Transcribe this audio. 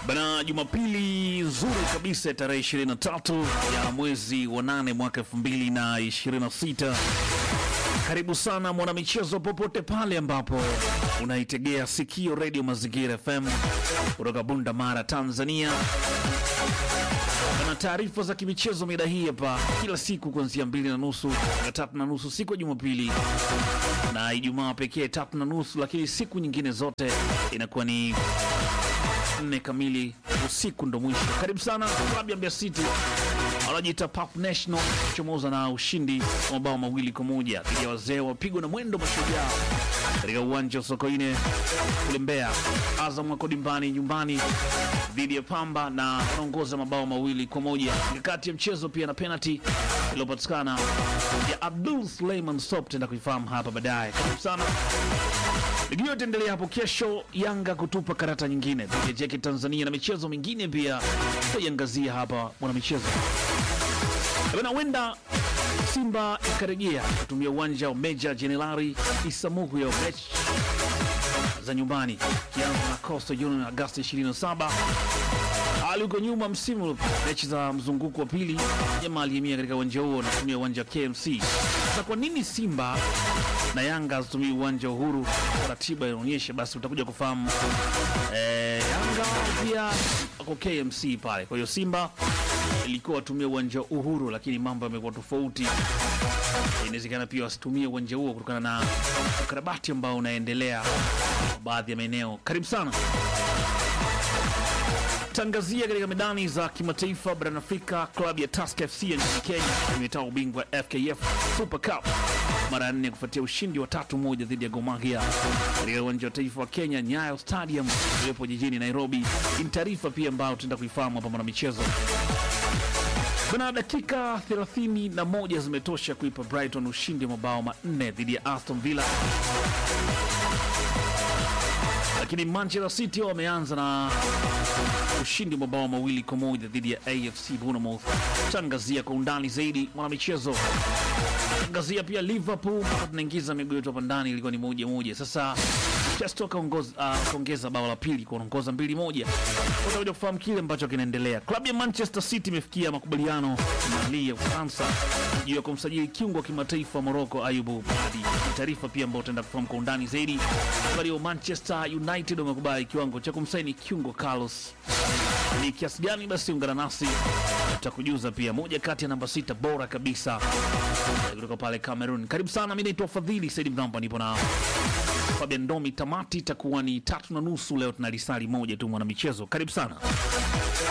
Bana, Jumapili nzuri kabisa ya tarehe 23 ya mwezi wa 8 mwaka 2026. Karibu sana mwanamichezo, popote pale ambapo unaitegea sikio redio Mazingira FM kutoka Bunda Mara, Tanzania. Bana, taarifa za kimichezo mida hii hapa kila siku kuanzia mbili na nusu na tatu na nusu siku ya Jumapili na Ijumaa pekee tatu na nusu, lakini siku nyingine zote inakuwa ni nne kamili usiku ndo mwisho. Karibu sana klabu ya Mbeya City wanajiita Pap National chomoza na ushindi wa mabao mawili kwa moja dhidi ya wazee wapigwa na mwendo mashujaa katika uwanja wa Sokoine kule Mbeya. Azam wako dimbani nyumbani dhidi ya Pamba na wanaongoza mabao mawili kwa moja. Mikakati ya mchezo pia na penalty iliyopatikana ya Abdul Suleiman Sop, tenda kuifahamu hapa baadaye. Karibu sana. Ligi hiyo itaendelea hapo kesho, Yanga kutupa karata nyingine dhidi ya JK Tanzania na michezo mingine pia tutaiangazia hapa mwana michezo. Bana, huenda Simba ikarejea kutumia uwanja wa Meja Jenerali Isamuhu ya mechi za nyumbani kianza na Coastal Union Agosti 27 hali huko nyuma msimu uliopita, mechi za mzunguko wa pili jamaa alihamia katika uwanja huo na kutumia uwanja wa KMC. Sasa kwa nini Simba na Yanga hazitumii uwanja wa Uhuru? Ratiba inaonyesha, basi utakuja kufahamu. Eh, Yanga pia wako KMC pale, kwa hiyo Simba ilikuwa watumia uwanja wa Uhuru, lakini mambo yamekuwa tofauti. Inawezekana pia wasitumie uwanja huo kutokana na ukarabati ambao unaendelea baadhi ya maeneo. Karibu sana tangazia katika medani za kimataifa barani Afrika. Klabu ya Tusker FC ya nchini Kenya imetao ubingwa FKF Super Cup mara ya nne kufuatia ushindi wa tatu moja dhidi ya Gor Mahia katika uwanja wa taifa wa Kenya, Nyayo Stadium uliopo jijini Nairobi. Ni taarifa pia ambayo tutaenda kuifahamu hapa mwana michezo. Bana, dakika 31 zimetosha kuipa Brighton ushindi wa mabao manne dhidi ya Aston Villa lakini Manchester City wameanza na ushindi wa mabao mawili kwa moja dhidi ya AFC Bournemouth. Tangazia kwa undani zaidi mwanamichezo. Tangazia pia Liverpool, tunaingiza miguu yetu hapa ndani, ilikuwa ni moja moja. Sasa Chelsea kaongeza bao la pili kuongoza mbili moja. Utakuja kufahamu kile ambacho kinaendelea. Klabu ya Manchester City imefikia makubaliano na ligi ya Ufaransa juu ya kumsajili kiungo wa kimataifa wa Morocco Ayubu Badi. Taarifa pia ambayo utaenda kufahamu kwa undani zaidi. Klabu ya Manchester United wamekubali kiwango cha kumsaini kiungo Carlos ni kiasi gani? Basi ungana nasi, tutakujuza pia moja kati ya namba sita bora kabisa kutoka pale Cameroon. Karibu sana, mi naitwa Fadhili Saidi Mramba, nipo na Fabian Domi. Tamati itakuwa ni tatu na nusu leo, tuna lisali moja tu mwana michezo. Karibu sana.